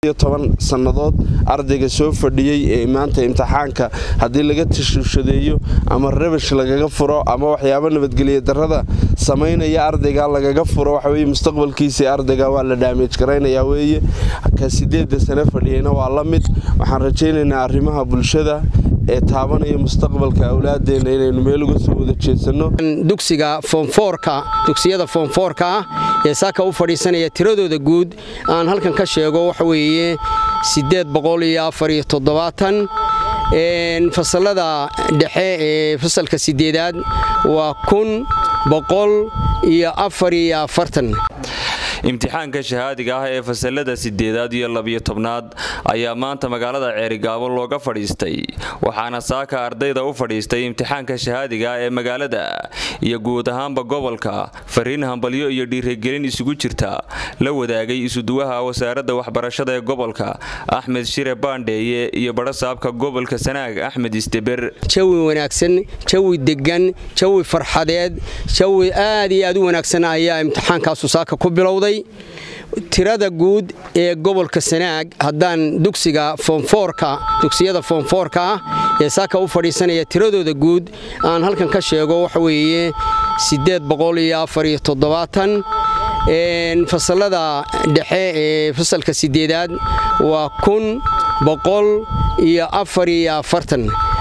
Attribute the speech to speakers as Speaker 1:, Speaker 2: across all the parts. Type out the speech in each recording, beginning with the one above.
Speaker 1: toban sannadood ardayga soo fadhiyey ee maanta imtixaanka haddii laga tashuushadeeyo ama rabash lagaga furo ama waxyaabo nabadgelya darrada samaynaya ardayga lagaga furo waxaweye mustaqbalkiisii ardayga waa la dhaamej garaynayaa weeye ka sideedda sane fadhiyeyna waa la mid waxaan rajaynaynaa arrimaha bulshada ee taabanaya mustaqbalka awlaadeenna inaynu meel uga soo wada jeesanno
Speaker 2: dugsiga foomfoorka dugsiyada foomfoorka ah ee saaka u fadhiisanaya tiradooda guud aan halkan ka sheego waxa weeye siddeed boqol iyo afar iyo toddobaatan fasalada dhexe ee fasalka sideedaad waa kun boqol iyo afar iyo afartan
Speaker 3: imtixaanka shahaadiga ah ee fasalada sideedaad iyo labiyo tobnaad ayaa maanta magaalada ceerigaabo looga fadhiistay waxaana saaka ardayda u fadhiistay imtixaanka shahaadiga ah ee magaalada iyo guud ahaanba gobolka fariin hambalyo iyo dhiirigelin isugu jirta la wadaagay isuduwaha wasaaradda waxbarashada ee gobolka axmed shire baandheeye iyo badhasaabka gobolka sanaag axmed isteber
Speaker 2: jawi wanaagsan jawi degan jawi farxadeed jawi aad iyo aad u wanaagsan ayaa imtixaankaasu saaka ku bilowday tirada guud ee gobolka sanaag haddaan dugsiga foomfoorka dugsiyada foomfoorka ah ee saaka u fadhiisanaya tiradooda guud aan halkan ka sheego waxa weeye siddeed boqol iyo afar iyo toddobaatan fasalada dhexe ee fasalka sideedaad waa kun boqol iyo afar iyo afartan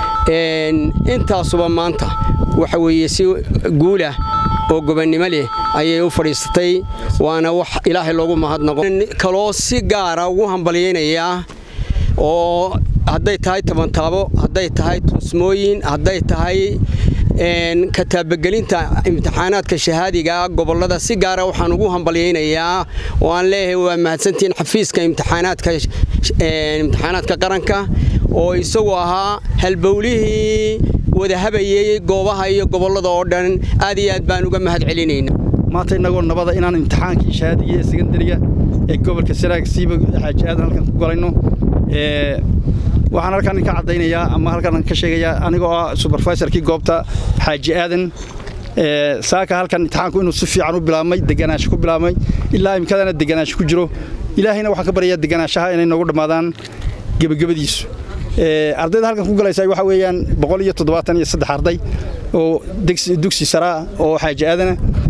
Speaker 2: intaasuba maanta waxa weeye si guulah oo gobannimo leh ayay u fadhiisatay waana wax ilaahay loogu mahadnaqo kaloo si gaara ugu hambalyaynayaa oo hadday tahay tabantaabo hadday tahay tuusmooyin hadday tahay kataabagelinta imtixaanaadka shahaadiga gobolada si gaara waxaan ugu hambalyaynayaa oo aan leeyahay waa mahadsantihiin xafiiska imtixaanaadka qaranka oo isagu ahaa halbowlihii wadahabayey goobaha iyo gobollada oo dhan aad iyo aad baan uga mahad celinayna
Speaker 4: maanta innagoo nabada inaan imtixaankii shahaadiga ee sekandariga ee gobolka sanaag siiba xaaji aadan halkan ku galayno waxaan halkan ka caddaynayaa ama halkan ka sheegayaa anigoo ah suberfaisorkii goobta xaaji aadan saaka halkan imtixaanku inuu si fiican u bilaabmay deganaansho ku bilaabmay ilaa imkadana deganaansho ku jiro ilaahayna waxaan ka baryayaa deganaanshaha inay noogu dhammaadaan gebagabadiisu ardayda halkan ku galaysa waxa weeyaan boqol iyo toddobaatan iyo saddex arday oo dugsi saraa oo xaaji aadana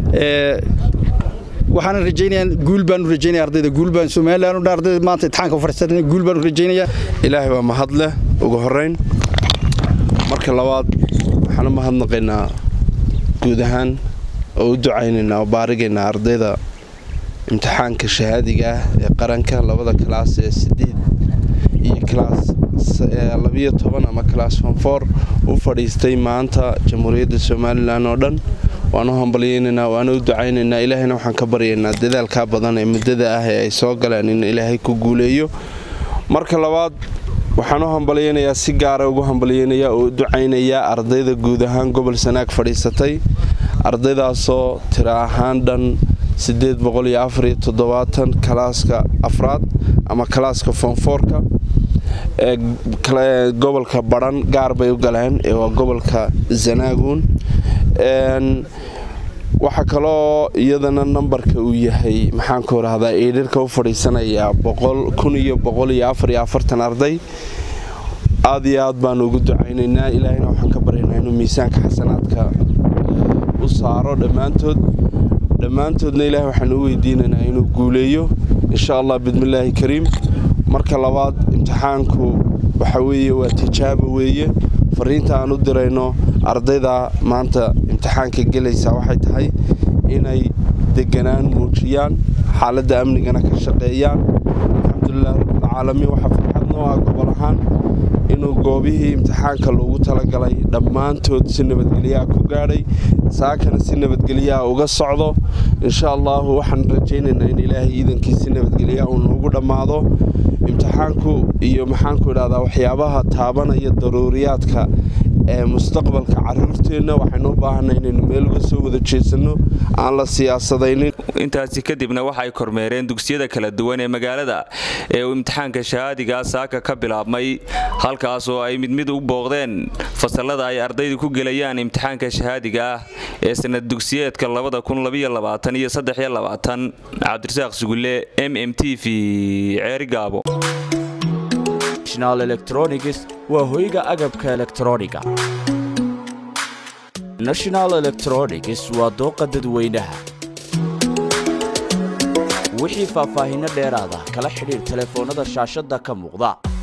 Speaker 4: waxaana rajaynayaa guul baanu rajaynaya ardayda guul baan somaliland dhan ardayda maanta imtixaanka fadhiisatay guul baanu rajaynayaa
Speaker 1: ilaahay waa mahad leh ugu horrayn marka labaad waxaan u mahadnaqaynaa guud ahaan oo u ducaynaynaa oo baarigaynaa ardayda imtixaanka shahaadiga ah ee qaranka labada kalaas ee sideed iyo kalaas labiyo toban ama kalaas fonfoor u fadhiistay maanta jamhuuriyadda somalilan oo dhan waanu hambalyaynaynaa waana u ducaynaynaa ilaahayna waxaan ka baryaynaa dadaalkaa badan ee muddada ah ee ay soo galeen in ilaahay ku guuleeyo marka labaad waxaan u hambalyaynayaa si gaara ugu hambalyaynayaa oo u ducaynayaa ardayda guud ahaan gobol sanaag fadhiisatay ardaydaasoo tira ahaan dhan siddeed boqol iyo afar iyo toddobaatan kalaaska afraad ama kalaaska foonfoorka ee gobolka badhan gaar bay u galeen ee waa gobolka zanaaguun waxaa kaloo iyadana nambarka uu yahay maxaanku rahdaa eedharka u fadhiisanayaa kun iyo boqol iyo afar iyo afartan arday aad iyo aad baanu ugu ducaynaynaa ilaahayna waxaan ka baryaynaa inuu miisaanka xasanaadka u saaro dhammaantood dhammaantoodna ilaahay waxaanu u weydiinaynaa inuu guuleeyo insha allah bidmillaahi kariim marka labaad imtixaanku waxa weeye waa tijaabo weeye fariinta aan u dirayno ardayda maanta imtixaanka gelaysa waxay tahay inay deganaan muujiyaan xaaladda amnigana ka shaqeeyaan alxamdulilah rabbilcaalamiin waxaa farxad noo ah gobol ahaan inuu goobihii imtixaanka loogu talagalay dhammaantood si nabadgelyaha ku gaadhay saakana si nabadgelyaha uga socdo insha allahu waxaan rajaynaynaa in ilaahay iidankii si nabadgelyaha uu noogu dhammaado imtixaanku iyo maxaanku idhahdaa waxyaabaha taabanaya daruuriyaadka ee mustaqbalka caruurteenna waxaynu u baahanay inaynu meel uga soo wada jeesanno aan la siyaasadaynin
Speaker 3: intaasi kadibna waxay kormeereen dugsiyada kala duwan ee magaalada ee uu imtixaanka shahaadigaa saaka ka bilaabmay halkaas oo ay mid mid u booqdeen fasalada ay ardaydu ku gelayaan imtixaanka shahaadiga ah ee sanad dugsiyeedka iyo cabdirasaaq sugulle m m t v ceerigaabo
Speaker 5: national electronics waa hoyga agabka elektrooniga national electronics waa dooqa dadweynaha wixii faahfaahinno dheeraada kala xidhiir telefoonnada shaashadda ka muuqda